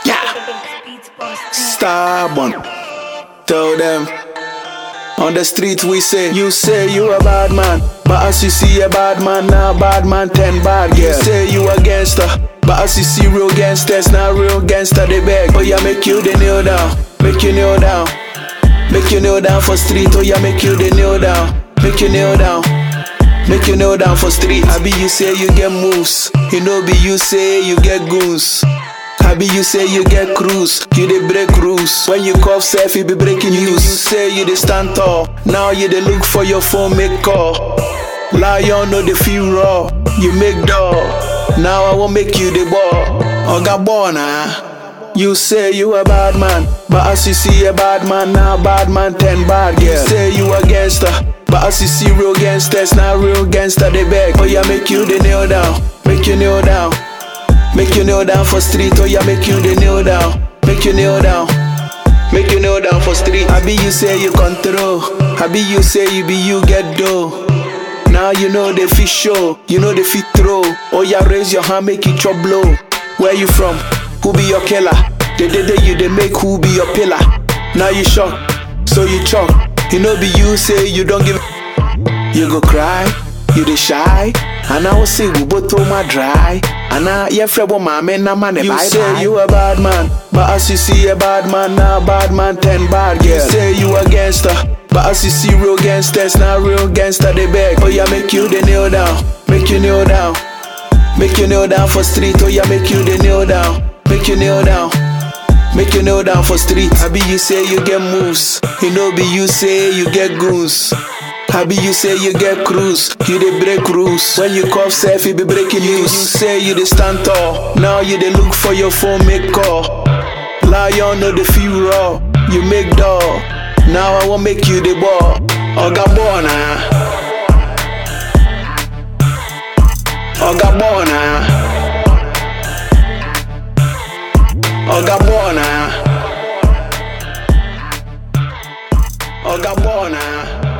Yeah. Stubborn. Tell them. On the street we say, you say you a bad man. But as you see a bad man, now bad man ten bad girl. You say you a gangster. But as you see real gangsters, now real gangster they beg. Oh yeah, make you the kneel down. Make you kneel down. Make you kneel down for street. Oh yeah, make you the kneel down. Make you kneel down. Make you kneel down for street. I be you say you get moves. You know be you say you get goons. I be you say you get cruise, you dey break rules. When you cough self, you be breaking news. You say you dey stand tall, now you dey look for your phone, make call. Lion no dey feel raw, you make door. Now I won't make you the ball. Oga Bona, you say you a bad man, but as you see a bad man, now bad man ten bad girl. You say you a gangster, but as you see real gangsters, now real gangster they beg. Oh yeah, make you the kneel down, make you kneel down. Make you kneel down for street, oh yeah, make you the kneel down. Make you kneel down. Make you kneel down for street. I be you say you control. I be you say you be you get dough. Now you know the fish show, you know the fit throw. Oh yeah, raise your hand, make it chop blow. Where you from? Who be your killer? The day day you they make who be your pillar. Now you shock, so you chop. You know be you say you don't give. You go cry, you dey shy. And I will say we both throw my dry. And I yeah fred my man na man You say you a bad man, but as you see a bad man now bad man ten bad girl. You say you a gangster, but as you see real gangsters now real gangster they beg. Oh yeah, make you the kneel down, make you kneel down, make you kneel down for street. Oh yeah, make you the kneel down, make you kneel down. Make you kneel down for street. I be you say you get moves. You know be you say you get goons. I be you say you get cruise, you dey break rules. When you cough self, you be breaking news. You say you dey stand tall, now you dey look for your phone, make call. Lion no dey feel raw, you make door. Now I won't make you the ball. Oga Bona, Oga Bona, Oga Bona, Oga Bona.